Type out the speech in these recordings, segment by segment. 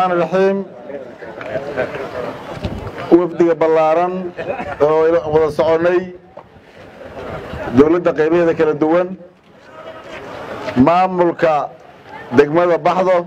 raxmaan iraxiim wafdiga ballaaran oo wada soconnay dowladda qaybaheeda kala duwan maamulka degmada baxdo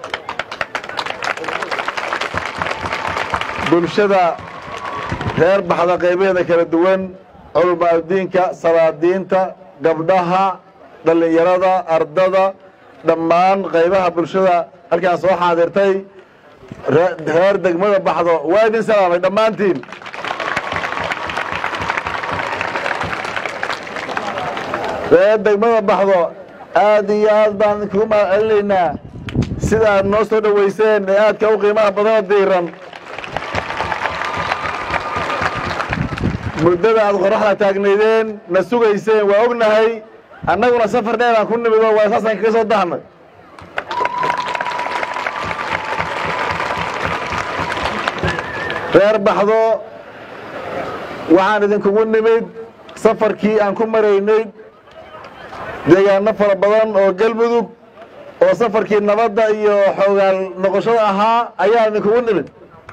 bulshada reer baxda qaybaheeda kala duwan culumaadudiinka salaadiinta gabdhaha dhallinyarada ardada dhammaan qaybaha bulshada halkaan soo xaadirtay reer degmada baxdo waa idin salaamay dhammaantiin reer degmada baxdo aad iyo aad baan idinkugu mahad celinaynaa sida aad noo soo dhoweyseen ee aadka u qiimaha badana diiran muddada aad qoraxda taagnaydeen na sugayseen waa ognahay annaguna safar dheer aan ku nimid oo waa saasaan kaga soo dahnay reer baxdo waxaan idinkugu nimid safarkii aan ku maraynay deegaano fara badan oo galmudug oo safarkii nabadda iyo xoogaal noqoshada ahaa ayaan idinkugu nimid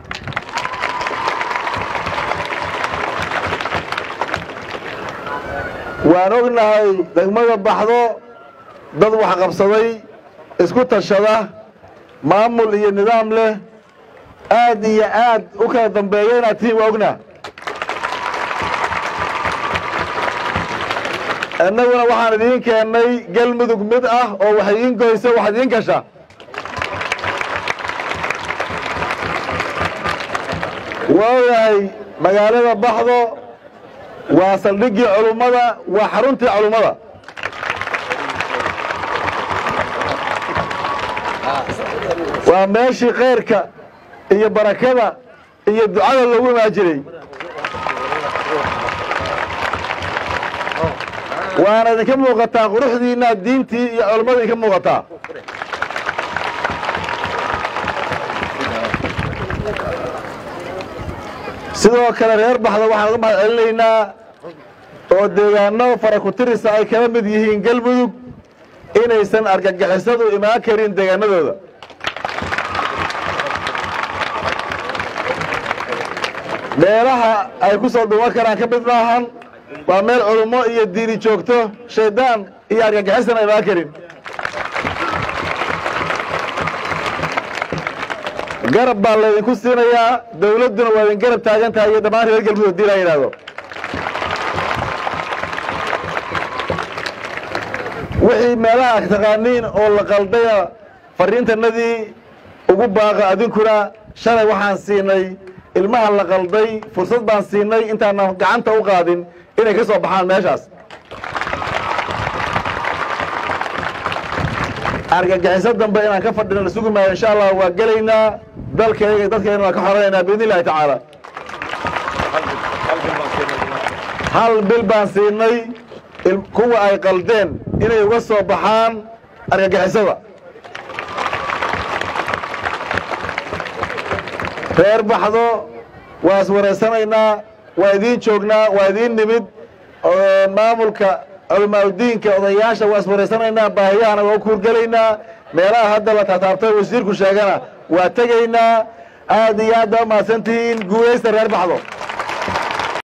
waan ognahay degmada baxdo dad waxqabsaday isku tashada maamul iyo nidaam leh aad iyo aad u kala dambeeya inaad tihiin waa ognaa innaguna waxaan idiin keennay galmudug mid ah oo wax idiin goyso wax idiin gasha waa ogahay magaalada baxdo waa saldhiggii culummada waa xaruntii culummada waa meeshii khayrka iyo barakada iyo ducada loogu imaan jiray waana idinka muuqataa quruxdiinna diintii iyo culummada idinka muuqataa sidoo kale reer baxda waxaan uga mahad celinaynaa oo deegaano fara ku tirisa ay kala mid yihiin galmudug inaysan argagixisadu imaan karin deegaanadooda meelaha ay ku soo dhuuman karaan ka mid maahan waa meel culummo iyo diini joogto shaydaan iyo argagixisan imaan karin garab baa laydinku siinayaa dawladduna waa idin garab taagan tahay iyo dhammaan reer galmudug hadii la yidhaahdo wixii meelaha taqaaniin oo la qaldaya fariintanadii ugu baaqa adinkuna shalay waxaan siinay ilmaha la qalday fursad baan siinay intaanan gacanta u qaadin inay ka soo baxaan meeshaas argagixiso dambe inaan ka fadhino la sugi maayo insha allah waa gelaynaa dalkayga dadkayna waa ka xoranaynaa biidn illahi tacaala hal bil baan siinay kuwa ay qaldeen inay uga soo baxaan argagixisada reer baxdo waa iswareysanaynaa waa idiin joognaa waa idiin nimid maamulka culamaauddiinka odayaasha waa iswareysanaynaa baahiyahana waa u kuurgelaynaa meelaha hadda la taataabtay wasiirku sheegana waa tegaynaa aad iyo aad baa umahadsantihiin guulaysta reer baxdo